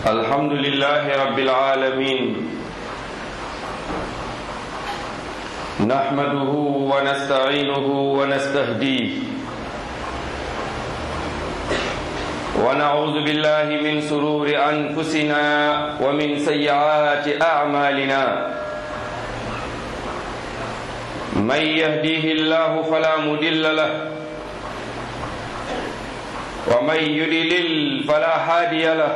الحمد لله رب العالمين نحمده ونستعينه ونستهديه ونعوذ بالله من سرور أنفسنا ومن سيئات أعمالنا من يهديه الله فلا مضل له ومن يضلل فلا هادي له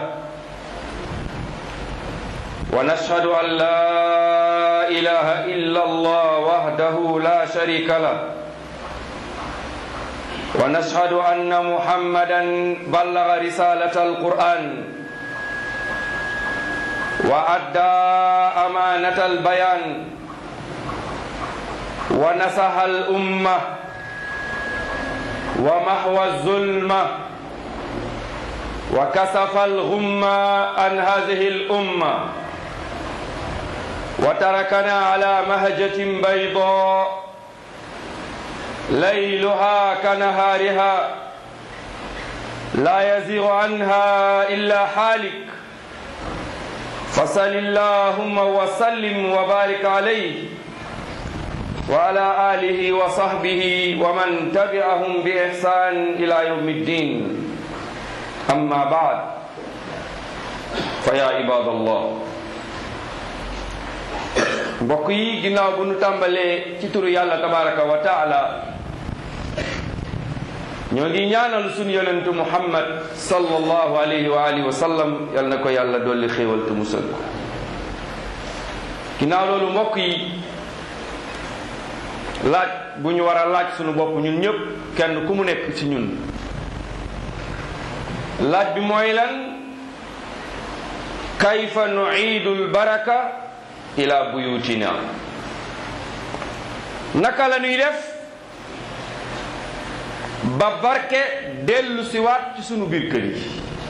ونشهد أن لا إله إلا الله وحده لا شريك له ونشهد أن محمدا بلغ رسالة القرآن وأدى أمانة البيان ونصح الأمة ومحو الظلمة وكسف الغمة عن هذه الأمة وتركنا على مهجة بيضاء ليلها كنهارها لا يزيغ عنها إلا حالك فصل اللهم وسلم وبارك عليه وعلى آله وصحبه ومن تبعهم بإحسان إلى يوم الدين أما بعد فيا عباد الله mbokk yi ginnaaw bu nu tàmbalee ci turu yàlla tabaraka wa taala ñoo ngi ñaanal sunu yonentu muhammad sallallahu alayhi wa alihi wa sallam yal na ko yàlla dolli xéewal te musal ko ginnaaw loolu mbokk yi laaj bu ñu war a laaj sunu bopp ñun ñëpp kenn ku mu nekk ci ñun laaj bi mooy lan kayfa nuiidu lbaraka ila buyutina naka la ñuy def ba barke dellu siwaat ci sunu biir kër yi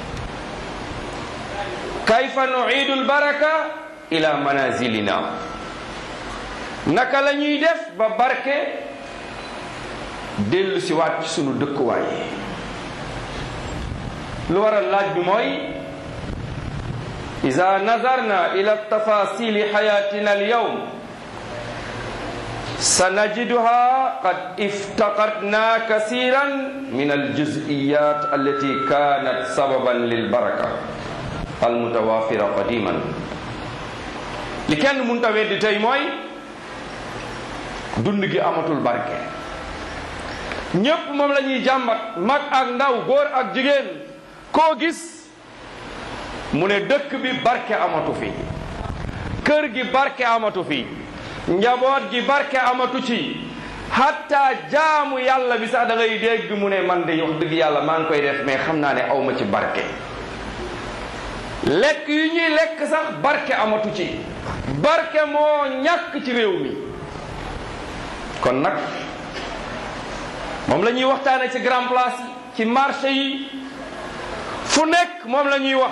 kayfa nuiidu lbaraka ila manazilina naka la ñuy def ba barke dellu siwaat ci sunu dëkkuwaay lu waral laaj bi mooy ida nazarna ila tafasili xayatina alyawm sanajiduha qad iftaqadna kasiran min aljuz'iyat allati kanat sababan lilbaraka almutawafira qadiman li kenn munta weddi tey mooy dund gi amatul barke ñépp moom la ñuy jàmbat mag ak ndaw góor ak jigéen koo gis mu ne dëkk bi barke amatu fi kër gi barke amatu fi njaboot gi barke amatu ci hatta jaamu yàlla bi sax da ngay dégg mu ne man de wax dëgg yàlla maa ngi koy def mais xam naa ne awma ci barke lekk yu ñuy lekk sax barke amatu ci barke moo ñàkk ci réew mi kon nag moom la ñuy waxtaane ci grand place yi ci marché yi fu nekk moom la ñuy wax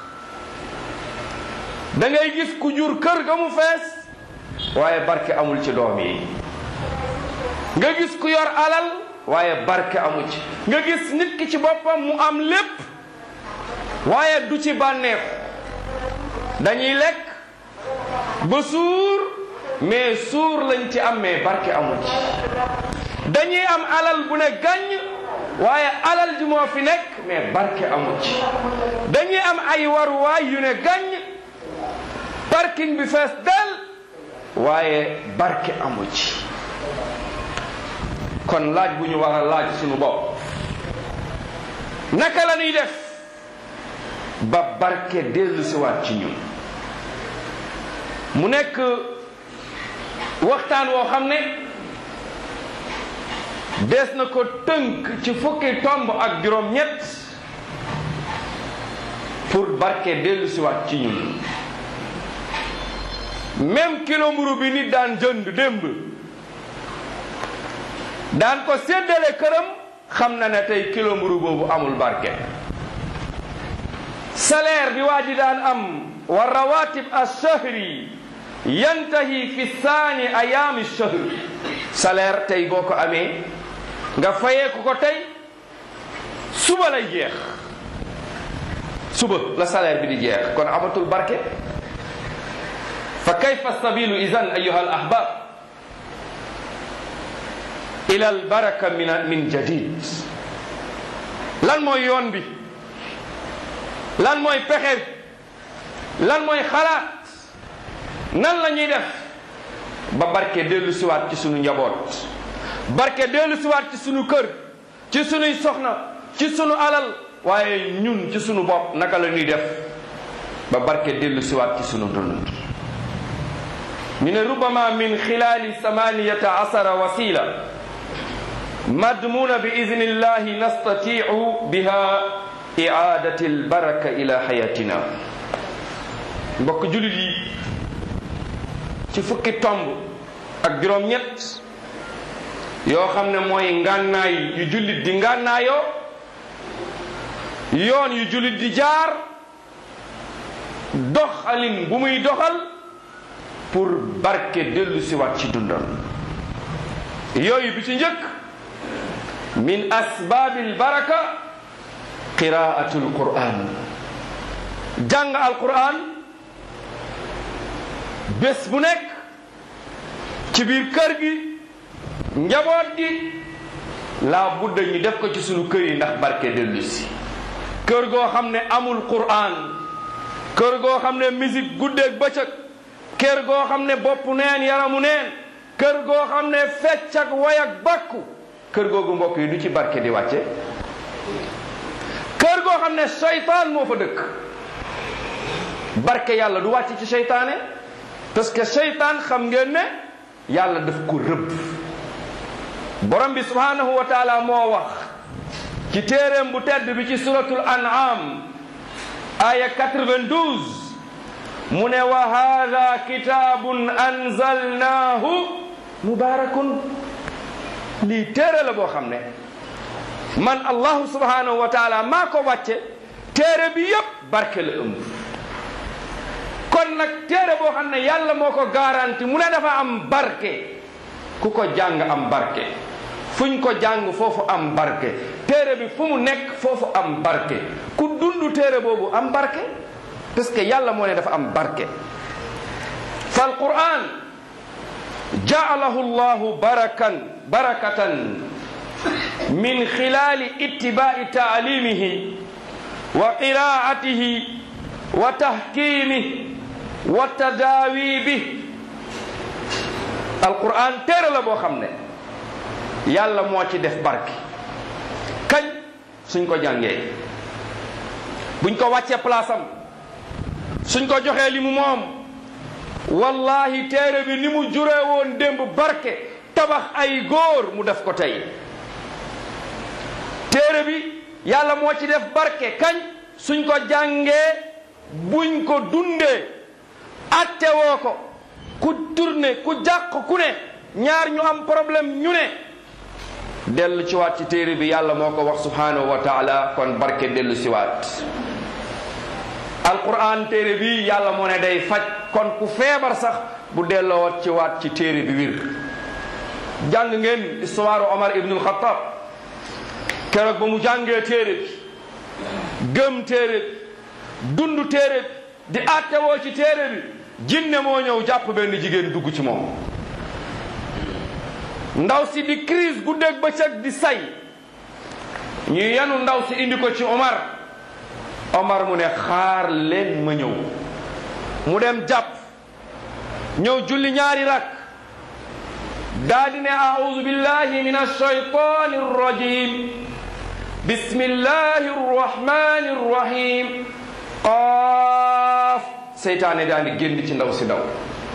da ngay gis ku jur kër ga mu fees waaye barke amul ci doom yi nga gis ku yor alal waaye barke amu ci nga gis nit ki ci boppam mu am lépp waaye du ci bànneexu dañuy lekk ba suur mais suur lañ ci am mais barke amu ci dañuy am alal bu ne gàññ waaye alal ji moo fi nekk mais barke amu ci dañuy am ay waruwaay yu ne gàññ parking bi fees del waaye barke amu ci kon laaj bu ñu war a laaj suñu bopp naka la ñuy def ba barke dellu siwaat ci ñun mu nekk waxtaan woo xam ne des na ko tënk ci fukki tomb ak juróom-ñett pour barke dellu siwaat ci ñun même kilo mburu bi nit daan jënd démb daan ko séddale këram xam na ne tey kilo mburu boobu amul barke salaire bi waa ji daan am wa rawatib ash-shahri yantahi fi saani ayaami shahr salaire tey boo ko amee nga fayeeku ko tey suba lay jeex suba la salaire bi di jeex kon amatul barke fa kayfa sabilu idan ayuha al ahbab ila al baraka min min jadid lan mooy yoon bi lan mooy pexe lan mooy xalaat nan la ñuy def ba barke dellu siwaat ci sunu njaboot barke dellu siwaat ci sunu kër ci sunuy soxna ci sunu alal waaye ñun ci sunu bopp naka la ñuy def ba barke dellu siwaat ci sunu dund ñu ne rubama min xilaali samaniyata asara wasila madmuna bi idnillahi nastatiu biha iadati albaraka ila xayatina mbokk julit yi ci fukki tomb ak juróom-ñett yoo xam ne mooy ngànnaay yu jullit di ngànnaayoo yoon yu jullit di jaar doxalin bu muy doxal pour barke dellu siwaat ci dundam yooyu bi ci njëkk min asbaabil baraka qiraatul qur'an jàng alquran bés bu nekk ci biir kër gi njaboot gi laa budda ñu def ko ci sunu kër yi ndax barke dellu si kër goo xam ne amul qur'an kër goo xam ne musique guddeeg bëccëg kër goo xam ne bopp neen yaramu neen kër goo xam ne fecc ak way ak bakku kër googu mbokk yi du ci barke di wàcce kër goo xam ne seytaan moo fa dëkk barke yàlla du wàcc ci seytaane parce que seytaan xam ngeen ne yàlla daf ko rëbb borom bi subhanahu wa taala moo wax ci téeréem bu tedd bi ci suratul an'am aya 92 mu ne wa hada kitabun anzalnahu mubarakun lii téere la boo xam ne man allahu subhanahu wa taala maa ko wàcce téere bi yépp barke la ëmb kon nag téere boo xam ne yàlla moo ko garanti mu ne dafa am barke ku ko jàng am barke fuñ ko jàng foofu am barke téere bi fu mu nekk foofu am barke ku dund téere boobu am barke parce que yàlla moo ne dafa am barke fal quran ja'alahu llahu barakan barakatan min xilali ittiba'i ta'limihi wa qira'atihi wa tahkimihi wa tadawibi alquran téere la boo xam ne yàlla moo ci def barke kañ suñ ko jàngee buñ ko wàccee place am suñ ko joxee li mu moom wallahi téere bi ni mu juree woon démb barke tabax ay góor mu def ko tey téere bi yàlla moo ci def barke kañ suñ ko jàngee buñ ko dundee attewoo ko ku tourné ku jàq ku ne ñaar ñu am problème ñu ne dellu ci waat ci téere bi yàlla moo ko wax subhanahu wa taala kon barke dellu si waat alquran téere bi yàlla moo ne day faj kon ku feebar sax bu delloo ci waat ci téere bi wir jàng ngeen histoire Omar ibnul Xattaab keroog ba mu jàngee téere bi gëm téere bi dund téere bi di attewoo ci téere bi jinne moo ñëw jàpp benn jigéen dugg ci moom ndaw si di crise guddeeg bëccëg di say ñu yenu ndaw si indi ko ci Omar Omar mu ne xaar leen ma ñëw mu dem jàpp ñëw julli ñaari rak daa di ne a'udhu billahi min ash-shaytani ar-rajim bismillahi ar-rahmani ar-rahim qaaf seytaane daa di génn ci ndaw si daw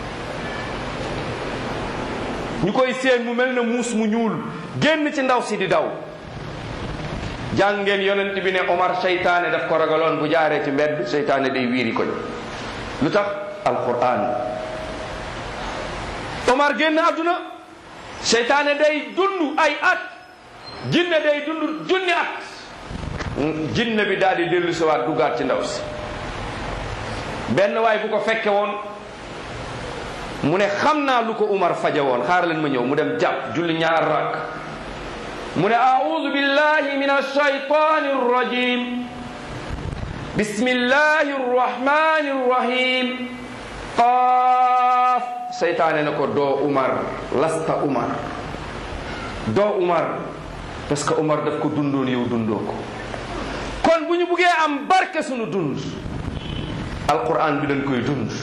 ñu koy seen mu mel ne muus mu ñuul génn ci ndaw si di daw jàngeen yonent bi ne Omar seytaane daf ko ragaloon bu jaaree ci mbedd seytaane day wiiri koñ lu tax alquran Omar génn àdduna seytaane day dund ay at jinne day dund junni at jinne bi daal di dellu si waat duggaat ci ndaw si benn waay bu ko fekke woon mu ne xam naa lu ko Umar faje woon xaar leen ma ñëw mu dem jàpp julli ñaar rakk mu ne a'udhu billahi min ash-shaytani ar-rajim bismillahi rrahmani rrahim qaaf seytaane na ko doo umar lasta umar doo umar parce que umar daf ko dundoon yow dundoo ko kon bu ñu buggee am barke sunu dund alquran bi dañ koy dund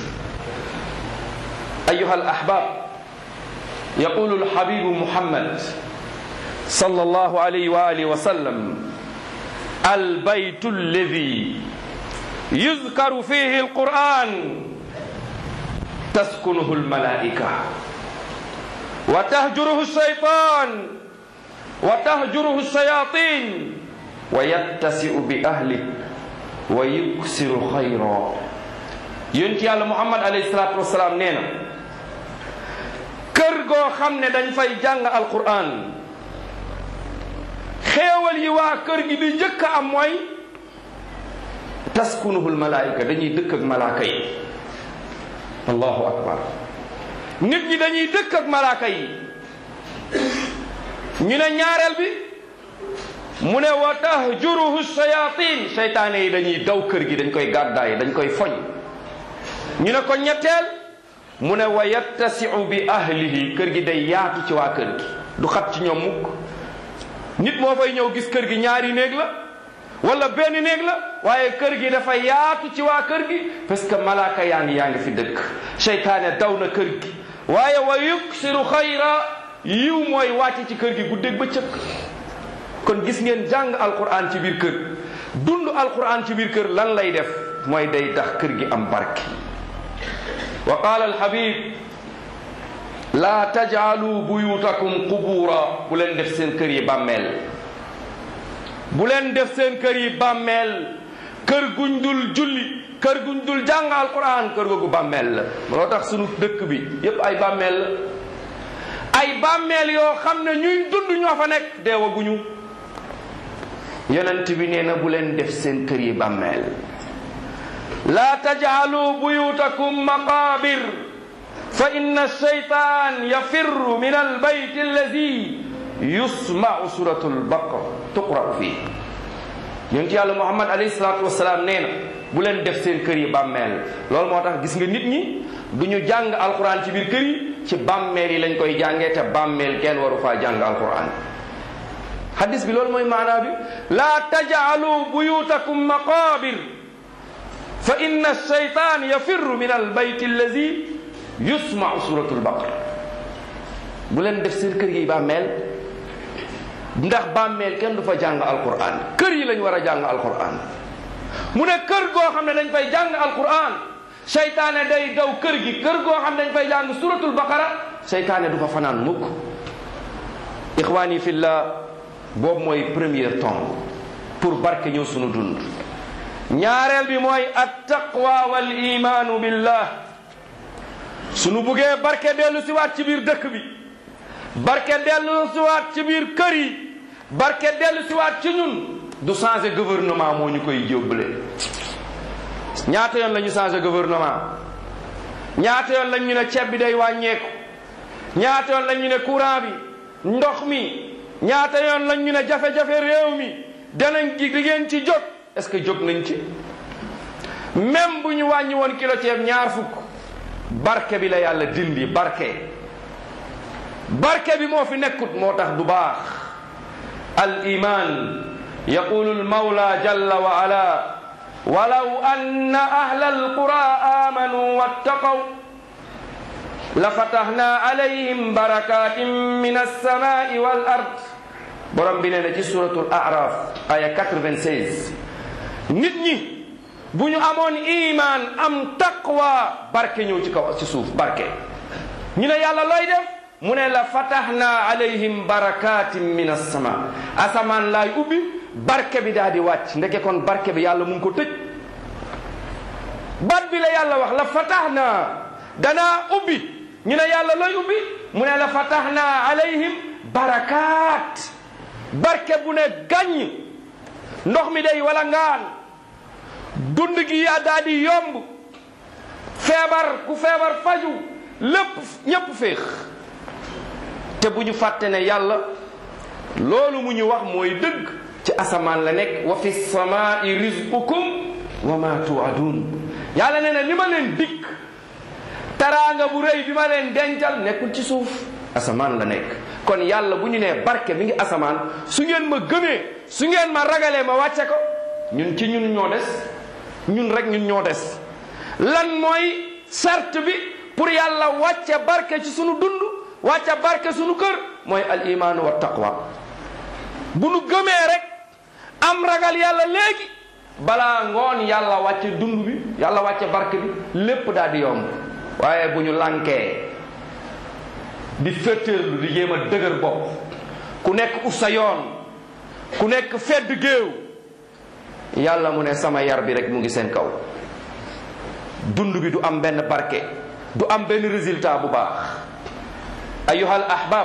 ayuha al ahbab yaqulu alhabibu muhammad صلى الله عليه وآله وسلم البيت الذي يذكر فيه القرآن تسكنه الملائكة وتهجره الشيطان وتهجره الشياطين ويتسع بأهله ويكسر خيرا ينتي على محمد عليه الصلاة والسلام نينا كرغو خمنا دنج فاي جانغ القرآن xéewal yi waa kër gi di njëkk am mooy taskunuhul malaayika dañuy dëkk ak malaaka yi allahu akbar nit ñi dañuy dëkk ak malaaka yi ñu ne ñaareel bi mu ne wa tahjuruhu shayatin seytaane yi dañuy daw kër gi dañ koy gàddaay dañ koy foñ ñu ne ko ñetteel mu ne wa yattasiu bi ahlihi kër gi day yaatu ci waa kër gi du xat ci ñoom mukk nit moo fay ñëw gis kër gi ñaari néeg la wala benn néeg la waaye kër gi dafa yaatu ci waa kër gi parce que malaaka yaa ngi yaa ngi fi dëkk seytaane daw na kër gi waaye wa yuksiru xayra yiw mooy wàcc ci kër gi guddeeg bëccëg kon gis ngeen jàng alquran ci biir kër dund alquran ci biir kër lan lay def mooy day tax kër gi am barke wa qaala alhabib laa tajaalu buyutakum qubura bu leen def seen kër yi bàmmeel bu leen def seen kër yi bàmmeel kër guñ dul julli kër guñ dul jàng alquran kër googu bàmmeel la loo tax sunu dëkk bi yépp ay bàmmeel la ay bàmmeel yoo xam ne ñuy dund ñoo fa nekk deewaguñu yonent bi nee na bu leen def seen kër yi bàmmeel laa tajaalu buyutakum maqabir fa inna shaytan yafirru min albayt alladi yusmau suratu albaqara tuqra'u fii yonent yàlla muhammad alayhi salatu wasalaam nee na bu leen def seen kër yi bàmmeel loolu moo tax gis nga nit ñi du ñu jàng alquran ci biir kër yi ci bàmmeel yi lañ koy jàngee te bàmmeel kenn waru faa jàng alquran hadis bi loolu mooy maanaa bi laa tajaalu buyutakum maqabir fa inna shaytan yafirru min albayt alladi yusmau suratu albaqara bu leen def seen kër yi bàmmeel ndax bàmmeel kenn du fa jàng alquran kër yi lañ war a jàng alquran mu ne kër goo xam ne dañ fay jàng alquran seytaane day daw kër gi kër goo xam ne dañ fay jàng suratul baqara seytaane du fa fanaan mukk ixwaani fillah boobu mooy premier tombe pour barke ñëw sunu dund ñaareel bi mooy at taqwa wal imaanu billah sunu buggee barke dellu siwaat ci biir dëkk bi barke dellu siwaat ci biir kër yi barke dellu siwaat ci ñun du changer gouvernement moo ñu koy jóbbale ñaata yoon la ñu changer gouvernement ñaata yoon lañ ñu ne ceeb bi day wàññeeku ñaata yoon lañ ñu ne courant bi ndox mi ñaata yoon lañ ñu ne jafe-jafe réew mi danañ gi di ngeen ci jóg est-ce que jóg nañ ci même bu ñu wàññi woon kilo ceeb ñaar fukk barke bi la yàlla dindi barke barke bi moo fi nekkut moo tax du baax al iman yaqulu al mawla jalla wa ala walaw anna ahla alqura amanu wattaqaw la fatahna alayhim barakatin min alsamai wal ard borom bi nee na ci suratul araf aya 96 nit ñi bu ñu amoon iman am taqwa barke ñëw ci kaw ci suuf barke ñu ne yàlla looy def mu ne la fatahna alayhim barakatin min alsama asamaan laay ubbi barke bi daal di wàcc ndeke kon barke bi yàlla mu ngi ko tëj bat bi la yàlla wax la fatahna danaa ubbi ñu ne yàlla looy ubbi mu ne la fatahna alayhim barakaat barke bu ne gàññ ndox mi day wala ngaan dund gi yaa daal di yomb feebar ku feebar faju lépp ñépp féex te bu ñu fàtte ne yàlla loolu mu ñu wax mooy dëgg ci asamaan la nekk wa fi samaai rizqukum wa ma tuadun yàlla nee na li ma leen dikk taraanga bu rëy bi ma leen dencal nekkul ci suuf asamaan la nekk kon yàlla bu ñu nee barke mi ngi asamaan su ngeen ma gëmee su ngeen ma ragalee ma wàcce ko ñun ci ñun ñoo des ñun rek ñun ñoo des lan mooy sart bi pour yàlla wàcce barke ci sunu dund wàcce barke sunu kër mooy al imaanu wa taqwa bu nu gëmee rek am ragal yàlla léegi balaa ngoon yàlla wàcce dund bi yàlla wàcce barke bi lépp daal di yomb waaye bu ñu lànkee di féttéerlu di jéem a dëgër bopp ku nekk ut sa yoon ku nekk fedd géew yàlla mu ne sama yar bi rek mu ngi seen kaw dund bi du am benn barke du am benn résultat bu baax ayuha al ahbab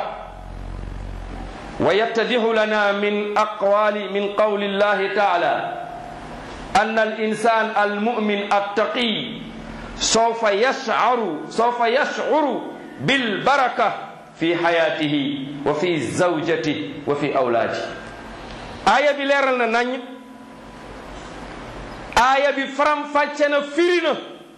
wa yattadihu lana min aqwali min qawli llahi taala أن الإنسان المؤمن التقي سوف يشعر سوف يشعر بالبركة في حياته وفي زوجته وفي أولاده آية بليرنا ناني آية بفرم فاتنا فيرنا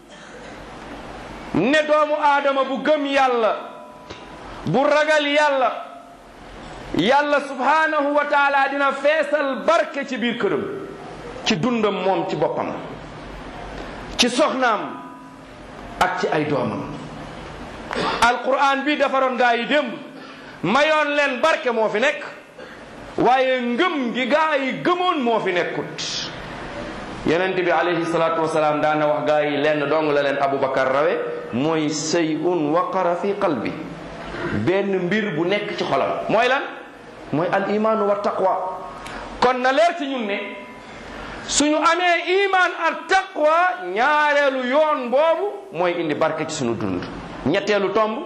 ندوم آدم بغم يالا برغل يالا يالا سبحانه وتعالى دينا فيصل بركة بير كرم ci dundam moom ci boppam ci soxnaam ak ci ay doomam alquran bi defaroon gaa yi démb mayoon leen barke moo fi nekk waaye ngëm gi gaa yi gëmoon moo fi nekkut yonent bi alayhi salaatu wasalaam daana wax gaa yi lenn dong la leen abubakar rawe mooy sayun waqara fi qalbi benn mbir bu nekk ci xolam mooy lan mooy al imaanu wa taqwa kon na leer ci ñun ne suñu amee iman ak taqwa ñaareelu yoon boobu mooy indi barke ci suñu dund ñetteelu tomb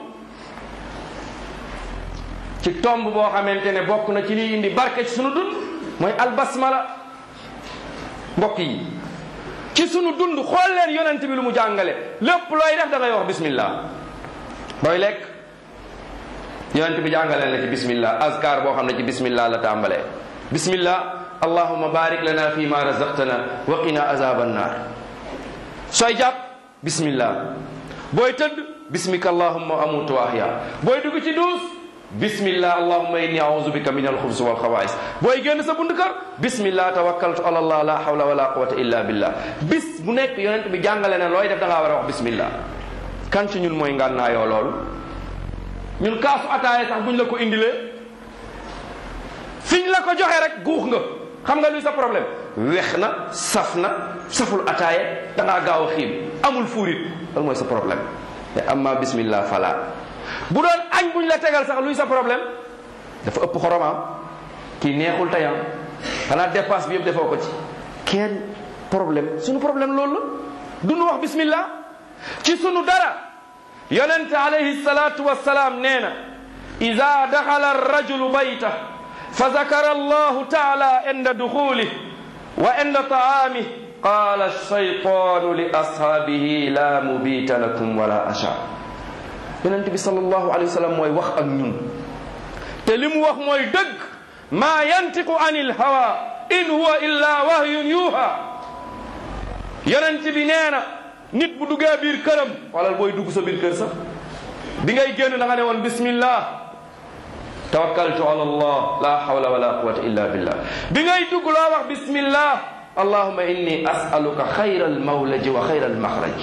ci tomb boo xamante ne bokk na ci liy indi barke ci suñu dund mooy albasmala mbokk yi ci suñu dund xool leen yonent bi lu mu jàngale lépp looy def da ngay wax bismillah booy lekk yonent bi jàngale na ci bismillah azkar boo xam ne ci bismillah la tàmbalee bismillah allahuma barik lana fi ma razaqtana wa qina azab annar sooy jàpp bismillah booy tëdd bismika allahuma amutu wa ahya booy dugg ci duus bismillah allahuma inni auzu bika min alxubs wal xawaais booy génn sa bund kër bismillah tawakkaltu ala allah la hawla wala quwata illa billah bis bu nekk yonent bi jàngale na looy def da ngaa war a wax bismillah kan ci ñun mooy ngànnaayoo loolu ñun kaasu ataaya sax buñ la ko indilee fiñ la ko joxe rek guux nga xam nga luy sa problème wex na saf na saful ataaya da ngaa gaaw a xiim amul fuurit loolu mooy sa problème te amma bismillah fala bu doon añ buñ la tegal sax luy sa problème dafa ëpp xoromam kii neexul tayam xanaa dépense bi yëpp defoo ko ci kenn problème sunu problème loolu la duñu wax bismillah ci sunu dara yonente alayhi salatu wassalaam nee na ida daxala arrajulu bayta fa zakara allahu taala inda duxulih wa inda taamih qala alshaytanu li ashaabihi la mubita lakum wala asha yonent bi sallallahu alayhi wa sallam mooy wax ak ñun te li mu wax mooy dëgg maa yantiqu an ilhawa in huwa illa wahyun yuha yonent bi nee na nit bu duggee biir këram wala booy dugg sa biir kër sax bi ngay génn da nga ne woon bismillah tawakkaltu ala allah la hawla wala quwata illa billah bi ngay dugg loo wax bismillah allahuma inni asaluka xayra almawlaji wa xayra almaxraj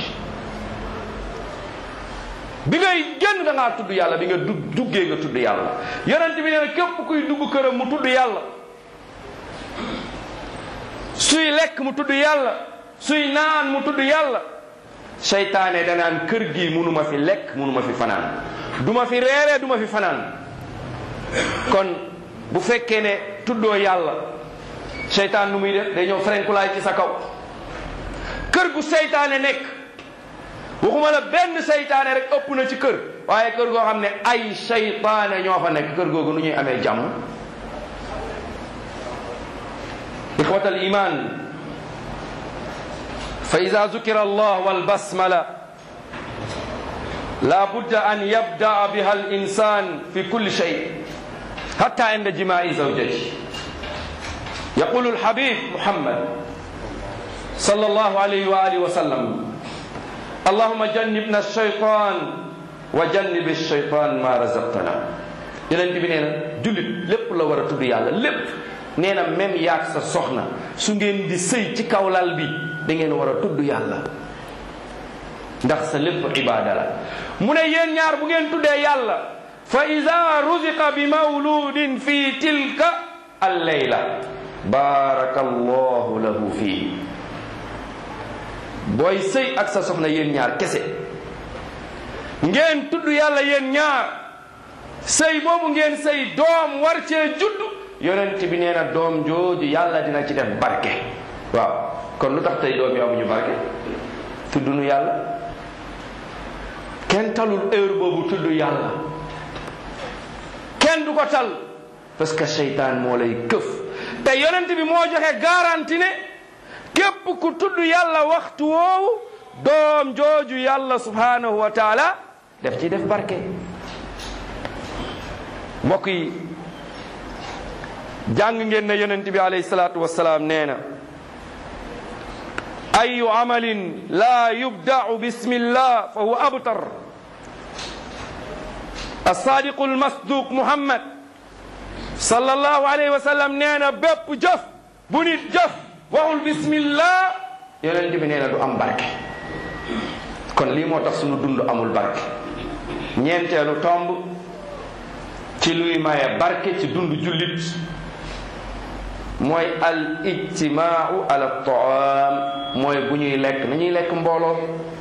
bi ngay génn da ngaa tudd yàlla bi nga dug duggee nga tudd yàlla yonent bi nee na képp kuy dugg këram mu tudd yàlla suy lekk mu tudd yàlla suy naan mu tudd yàlla seytaane danaan kër gi munuma fi lekk munuma fi fanaan duma fi reeree duma fi fanaan kon bu fekkee ne tuddoo yàlla seytaan nu muy def day ñëw frenkulaay ci sa kaw kër gu seytaane nekk waxuma la benn seytaane rek ëpp na ci kër waaye kër goo xam ne ay seytaane ñoo fa nekk kër googu nu ñuy amee jàmm ixwat al iman fa ida zukira allah walbasmala la budda an yabdaa biha al insan fi kulli shay حتى عند جماع زوجته يقول الحبيب محمد sallallahu alayhi wa alihi wa sallam allahuma jannibna shaytan wa jannibi shaytan ma razaqtana yonent bi nee na jullit lépp la war a tudd yàlla lépp nee na même yaag sa soxna su ngeen di sëy ci kaw lal bi da ngeen war a tudd yàlla ndax sa lépp ibaada la mu ne yéen ñaar bu ngeen tuddee yàlla fa ida ruziqa bi mawludin fi tilka alleyla baraka allahu lahu fii booy sëy ak sa soxna yéen ñaar kese ngeen tudd yàlla yéen ñaar sëy boobu ngeen sëy doom war cee judd yonent bi nee na doom jooju yàlla dina ci def barke waaw kon lu tax tey doom yi amuñu barke tudd nu yàlla kenn talul heure boobu tudd yàlla kenn du ko tal parce que seytaan moo lay këf te yonent bi moo joxe garanti ne képp ku tudd yàlla waxtu woowu doom jooju yàlla subhanahu wa taala def ci def barke mbokk yi jàng ngeen ne yonent bi alayhi salaatu wasalaam nee na ayu amalin la yubdau bismillah fa huwa abtar asadiqu almasduq muhammad sallallahu alayhi wa sallam nee na bépp jëf bu nit jëf waxul bismillah yonent bi nee na du am barke kon lii moo tax sunu dund amul barke ñeenteelu tomb ci luy maye barke ci dund jullit mooy al ijtimaau ala taam mooy bu ñuy lekk nañuy lekk mbooloo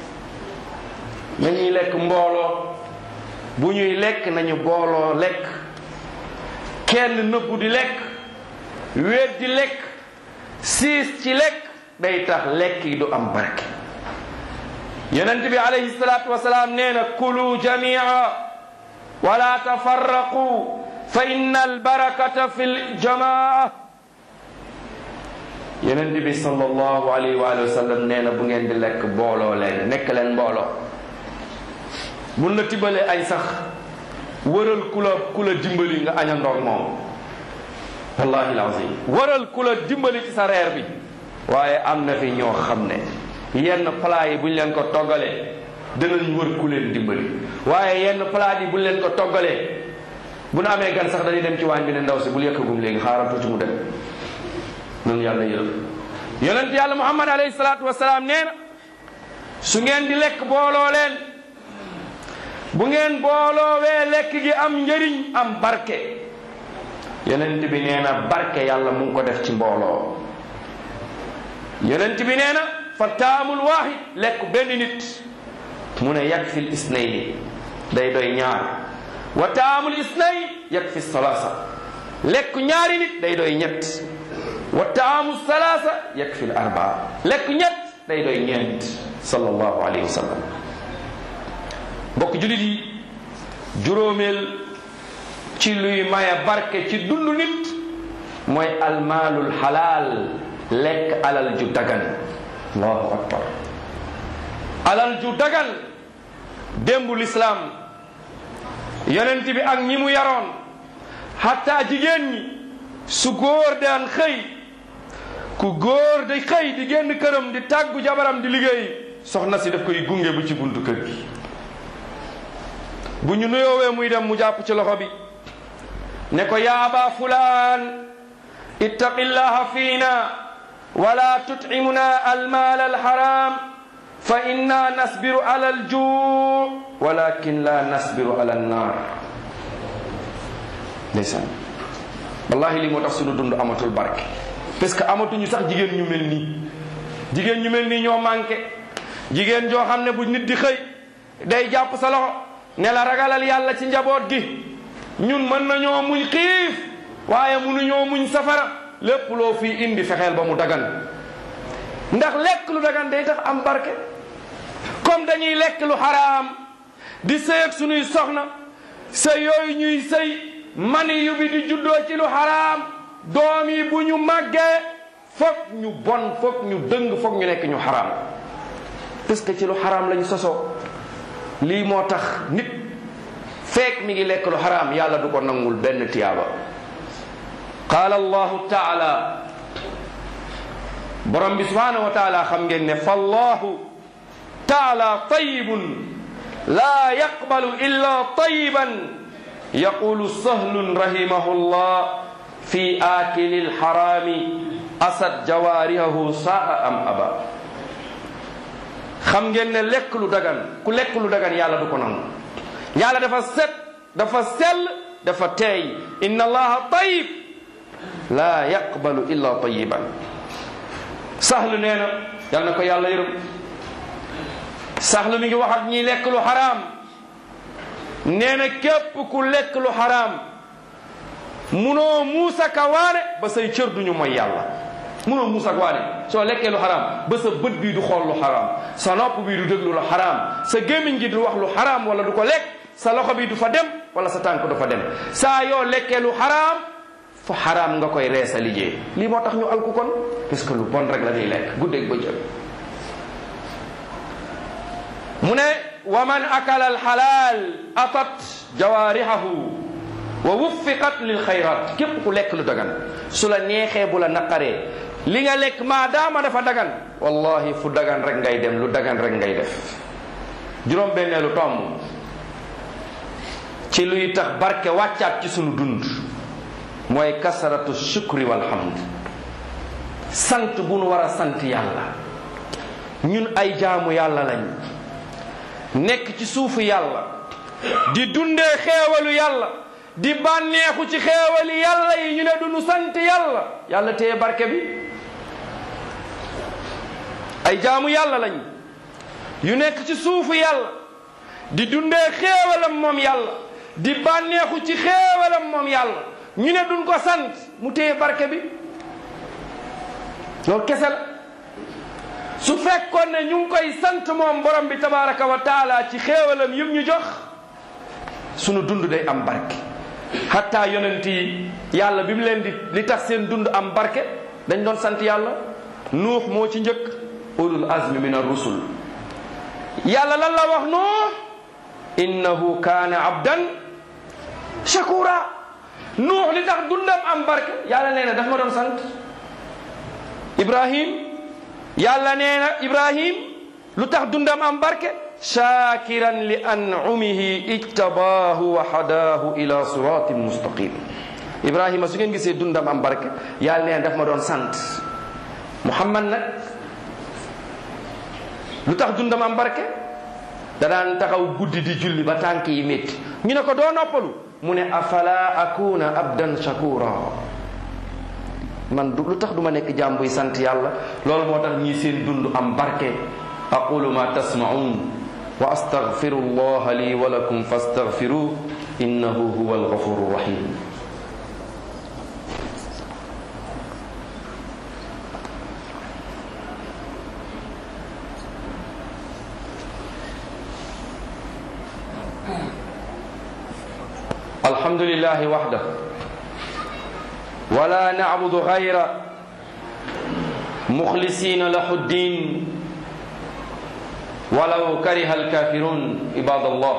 nañuy lekk mbooloo bu ñuy lekk nañu booloo lekk kenn nëbbu di lekk wéet di lekk siis ci lekk day tax lekk yi du am barke yonent bi alayhi salaatu wasalaam nee na kulu jamia wala tafarraqu fa inna albarakata fi ljamaa yonent bi sallallahu alayhi wa sallam nee na bu ngeen di lekk booloo leen nekk leen mbooloo mun la tibbalee añ sax wëral ku la ku la dimbali nga añandoog moom wallahi alazim wëral ku la dimbali ci sa reer bi waaye am na fi ñoo xam ne yenn plat yi bu ñu leen ko toggalee danañ wër ku leen dimbali waaye yenn plat yi bu ñu leen ko toggalee bu nu amee gan sax dañuy dem ci waañ bi ne ndaw si bul yëkkagum léegi xaaral tuuti mu dem noonu yàlla yërëm yonent yàlla muhammad alayhi salaatu wasalaam nee na su ngeen di lekk booloo leen bu ngeen booloowee lekk gi am njëriñ am barke yonent bi nee na barke yàlla mu ngi ko def ci mbooloo yonent bi nee na fa taamul waaxid lekk benn nit mu ne yakfi l isnayni day doy ñaar wa taamul isnay yakfi salaasa lekk ñaari nit day doy ñett wa taamu salaasa yakfi l arbaa lekk ñett day doy ñeent sallallahu alayhi wa sallam mbokk julit yi juróomeel ci luy maye barke ci dund nit mooy almaalul xalaal lekk alal ju dagan allahu akbar alal ju dagan démbu lislaam yonent bi ak ñi mu yaroon xataa jigéen ñi su góor daan xëy ku góor di xëy di génn këram di tàggu jabaram di liggéey soxna si daf koy gunge bu ci buntu kër gi bu ñu nuyoowee muy dem mu jàpp ci loxo bi ne ko yaa aba fulaan ittaqillaha fiina wala tut'imuna almaal alharam fa inna nasbiru ala aljuu walakin la nasbiru ala annar ndeysaan wallahi li moo tax sunu dund amatul barke parce que amatuñu sax jigéen ñu mel nii jigéen ñu mel nii ñoo manqué jigéen joo xam ne bu nit di xëy day jàpp sa loxo ne la ragalal yàlla ci njaboot gi ñun mën nañoo muñ xiif waaye mënuñoo muñ safara lépp loo fii indi fexeel ba mu dagan ndax lekk lu dagan day tax am barke comme dañuy lekk lu xaraam di sëy ak suñuy soxna sëy yooyu ñuy sëy mani yu bi di juddoo ci lu xaraam doom yi bu ñu màggee foog ñu bon foog ñu dëng foog ñu nekk ñu xaraam parce que ci lu xaraam lañu sosoo lii moo tax nit feek mi ngi lekk lu xaraam yàlla du ko nangul benn tiyaaba qaala allahu taala borom bi subhanahu wa taala xam ngeen ne fallahu taala tayibun laa yaqbalu illa tayiban yaqulu sahlun rahimahullah fi akili lxarami asad jawaarihahu saa am aba xam ngeen ne lekk lu dagan ku lekk lu dagan yàlla du ko nangu yàlla dafa set dafa sell dafa teey inna allaha tayib laa yaqbalu illa tayiban saxlu nee na yal na ko yàlla yërëm saxlu mi ngi wax ak ñiy lekk lu xaraam nee na képp ku lekk lu xaraam munoo muusa ka waane ba say cër duñu mooy yàlla munoo muusa ka waane soo lekkee lu xaraam ba sa bët bii du xool lu xaraam sa nopp bii du déglu lu xaraam sa gémmiñ gi du wax lu xaraam wala du ko lekk sa loxo bi du fa dem wala sa tànk du fa dem saa yoo lekkee lu xaraam fa xaraam nga koy reesa liggéey lii moo tax ñu alku kon parce que lu bon rek la ñuy lekk guddeeg bëccëg mu ne wa man akala alxalaal atat jawaarihahu wa wuffiqat lil xayrat képp ku lekk lu dagan su la neexee bu la naqaree li nga lekk maadaama dafa dagan wallahi fu dagan rek ngay dem lu dagan rek ngay def juróom benneelu tomb ci luy tax barke wàccaat ci sunu dund mooy kasaratu shukri walhamd sant bu nu war a sant yàlla ñun ay jaamu yàlla lañ nekk ci suufu yàlla di dundee xeewalu yàlla di bànneexu ci xeewali yàlla yi ñu ne du nu sant yàlla yàlla téye barke bi ay jaamu yàlla lañ yu nekk ci suufu yàlla di dundee xeewalam moom yàlla di bànneexu ci xeewalam moom yàlla ñu ne duñ ko sant mu téye barke bi loolu kese la su fekkoon ne ñu ngi koy sant moom borom bi tabaraka wa taala ci xéewalam yëpp ñu jox sunu dund day am barke hatta yonent yi yàlla bi mu leen di li tax seen dund am barke dañ doon sant yàlla nuux moo ci njëkk ulul azmi min ar-rusul yàlla lan la wax nuux innahu kaana abdan shakura nuux li tax dundam am barke yàlla nee na daf ma doon sant ibrahim yàlla nee na ibrahim lu tax dundam am barke shakiran li an'umihi ijtabaahu wa hadaahu ila siratin mustaqim ibrahima su ngeen gisee dundam am barke yàlla nee na daf ma doon sant muhammad nag lu tax dundam am barke da daan taxaw guddi di julli ba tànk yi métti ñu ne ko doo noppalu mu ne afala akuna abdan shakura man du lu tax du ma nekk jaam buy sant yàlla loolu moo tax ñii seen dund am barke aqulu ma tasmaun wa astaghfiru allaha li wa lakum fastaghfiruh innahu huwa alghafuru rahim الحمد لله وحده ولا نعبد غيره مخلصين له الدين ولو كره الكافرون عباد الله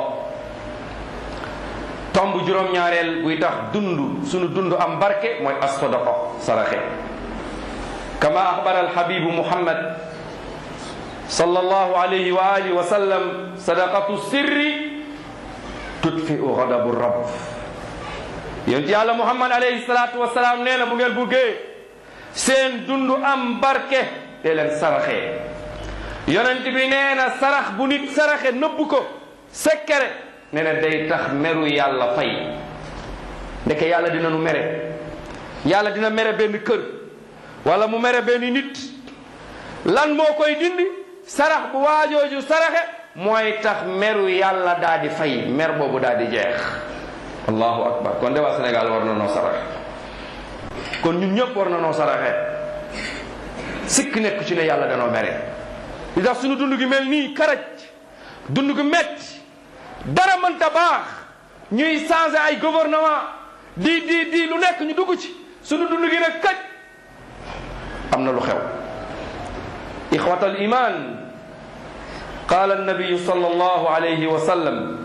tomb juróom ñaareel buy tax dund sunu dund am barke mooy as-sadaqa saraxe kama axbara alxabibu muhammad sallallahu alayhi wa alihi wa sallam sadaqatu sirri tudfiu ghadabu rabb yonent yàlla muhammad alayhi salaatu wasalaam nee na bu ngeen buggee seen dund am barke te leen saraxee yonent bi nee na sarax bu nit saraxe nëbb ko sekkere nee na day tax meru yàlla fay ndeke yàlla dina nu mere yàlla dina mere benn kër wala mu mere benn nit lan moo koy dindi sarax bu waajooju saraxe mooy tax meru yàlla daa di fay mer boobu daa di jeex allahu akbar kon de waa Sénégal war na noo saraxe kon ñun ñëpp war na noo saraxe sikk nekk ci ne yàlla danoo mere li tax suñu dund gi mel nii karaj dund gi metti dara mënta baax ñuy changer ay gouvernement di di di lu nekk ñu dugg ci suñu dund gi nag kaj am na lu xew ixwata al iman qala annabiyu sallallahu alayhi wa sallam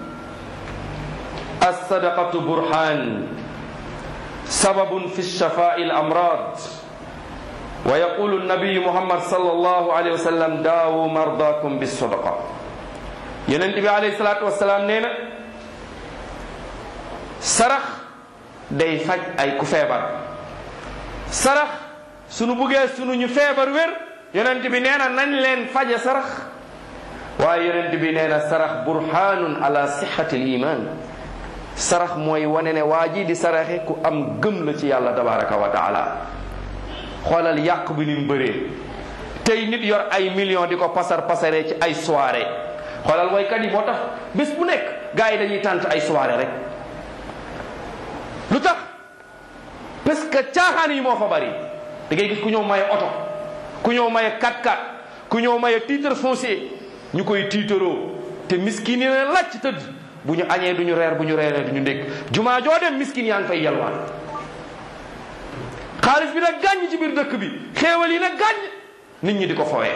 الصدقة برهان سبب في الشفاء الأمراض wa yaqulu nabiyu muhammad sallallahu alayhi wa sallam daawu mardakum bis sadaqa yonent bi alayhi salaatu wasalaam nee na sarax day faj ay ku feebar sarax sunu buggee sunu ñu feebar wér yonent bi nee na nañ leen faje sarax waaye yonent bi nee na sarax burhanun ala sixati l iman sarax mooy wane ne waa ji di saraxe ku am gëm la ci yàlla tabaraka wa taala xoolal yàq bi ni mu bëree tey nit yor ay millions di ko pasar pasaree ci ay soirée xoolal waykat yi moo tax bés bu nekk gars yi dañuy tànt ay soirée rek lu tax parce que caaxaan yi moo fa bari da ngay gis ku ñëw maye oto ku ñëw maye 4x4 ku ñëw maye titre foncier ñu koy tiitaroo te miskin yi ne lacc tëdd bu ñu añee du ñu reer bu ñu reeree du ñu ndékk jumaa joo dem miskin yaa ngi fay yalwaan xaalis bi nag gàññ ci biir dëkk bi xéewal yi nag gàññ nit ñi di ko fowee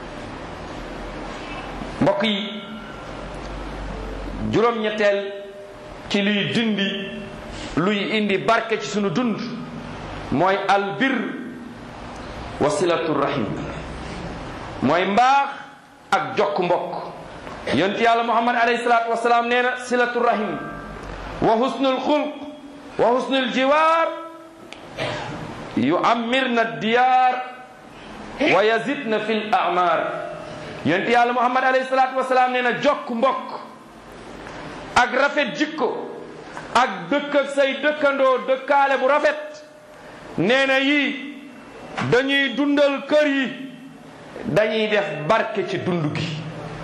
mbokk yi juróom-ñetteel ci luy dindi luy indi barke ci sunu dund mooy albir wa silatu rahim mooy mbaax ak jokk mbokk yonent yàlla muhammad alayhi salaatu wasalaam nee na silatu rahim wa husnul xulq wa husnul jiwaar yu amirna diyaar wa yazidna fi l amar yonent yàlla muhammad alayhi salaatu wasalaam nee na jokk mbokk ak rafet jikko ak dëkk ak say dëkkandoo dëkkaale bu rafet nee na yii dañuy dundal kër yi dañuy def barke ci dund gi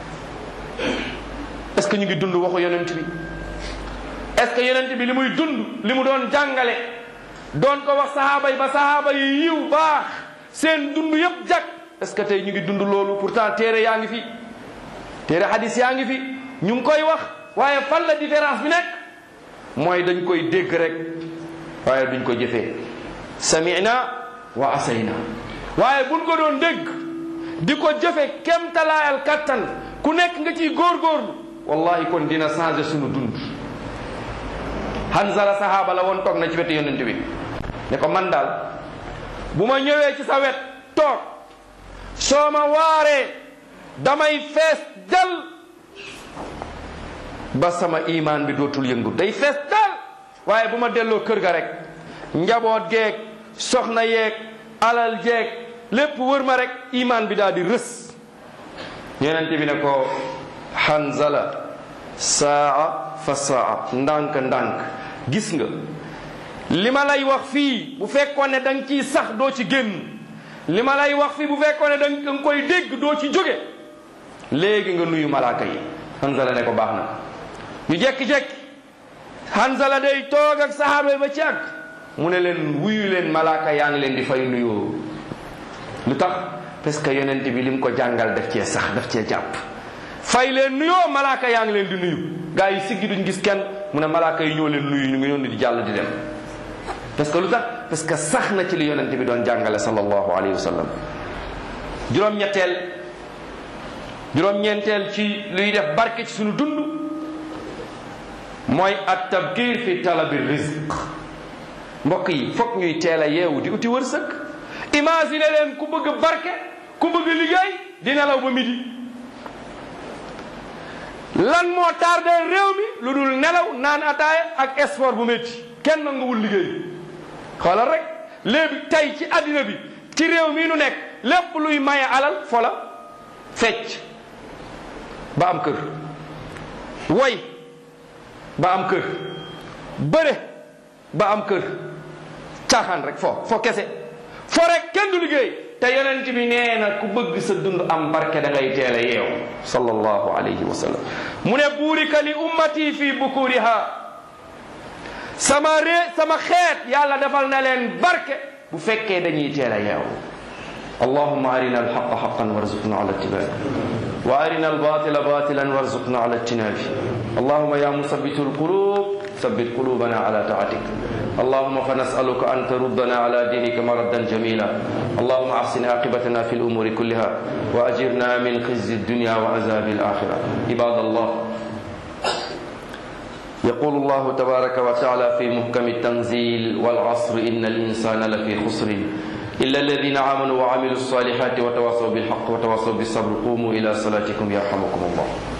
est-ce que ñu ngi dund waxu yonent bi est-ce que yonent bi li muy dund li mu doon jàngale doon ko wax sahaaba yi ba sahaaba yi yiw baax seen dund yépp jag est-ce que tey ñu ngi dund loolu pourtant téere yaa ngi fi téere hadis yaa ngi fi ñu ngi koy wax waaye fan la différence bi nekk mooy dañ koy dégg rek waaye duñ ko jëfee samina wa asayna waaye buñ ko doon dégg di ko jëfe kemtalaayal kattan ku nekk nga ciy góorgóorlu wallahi kon dina changer sunu dund Hanzala sahaaba la woon toog na ci wetu yonent bi ne ko man daal bu ma ñëwee ci sa wet toog soo ma waaree damay fees dal ba sama imaan bi dootul yëngu day fees dal waaye bu ma delloo kër ga rek njaboot geeg soxna yeeg alal jeeg lépp wër ma rek imaan bi daal di rës yonent bi ne ko Hanzala saa fa saa ndànk ndànk gis nga li ma lay wax fii bu fekkoon ne da nga ciy sax doo ci génn li ma lay wax fii bu fekkoon ne da nga koy dégg doo ci jóge léegi nga nuyu malaaka yi Hanzala ne ko baax na ñu jekki-jekki Hanzala day toog ak sahaaba yi ba ci àgg mu ne leen wuyu leen malaaka yaa ngi leen di fay nuyoo lu tax parce que yonent bi lim ko jàngal daf cee sax daf cee jàpp fay leen nuyoo malaaka yaa ngi leen di nuyu gaa yi siggi duñ gis kenn mu ne malaaka yi ñoo leen nuyu ñu ngi ñoon di jàll di dem parce que lu tax parce que sax na ci li yonent bi doon jàngale sallallahu alayhi wa sallam juróom-ñetteel juróom-ñeenteel ci luy def barke ci suñu dund mooy at tabkir fi talabi rizq mbokk yi foog ñuy teel a yeewu di uti wërsëg imagine leen ku bëgg barke ku bëgg liggéey di nelaw ba midi lan moo tardé réew mi lu dul nelaw naan ataaya ak sport bu métti kenn nanguwul liggéey xoolal rek léegi tey ci àddina bi ci réew mi nu nekk lépp luy maye alal fola fecc ba am kër woy ba am kër bëre ba am kër caaxaan rek fo fo kese fo rek kenn du liggéey te yonent bi nee na ku bëgg sa dund am barke da ngay teel a yeew sallallahu alayhi wa sallam mu ne buurika li ummati fi bukuriha sama ree sama xeet yàlla defal na leen barke bu fekkee dañuy teel a yeew allahumma arina alhaqa haqan warzuqna ala ittibai wa arina albatila batilan warzuqna ala ijtinabi allahumma ya musabbitu alqulub ثبت قلوبنا على طاعتك اللهم فنسألك أن تردنا على دينك مردا جميلا اللهم أحسن عاقبتنا في الأمور كلها وأجرنا من خزي الدنيا وعذاب الآخرة عباد الله يقول الله تبارك وتعالى في محكم التنزيل والعصر إن الإنسان لفي خسر illa alladina amanu wa amilu salihati wa tawasaw bilhaq wa tawasaw bisabr qumu ila salatikum yarhamukum allah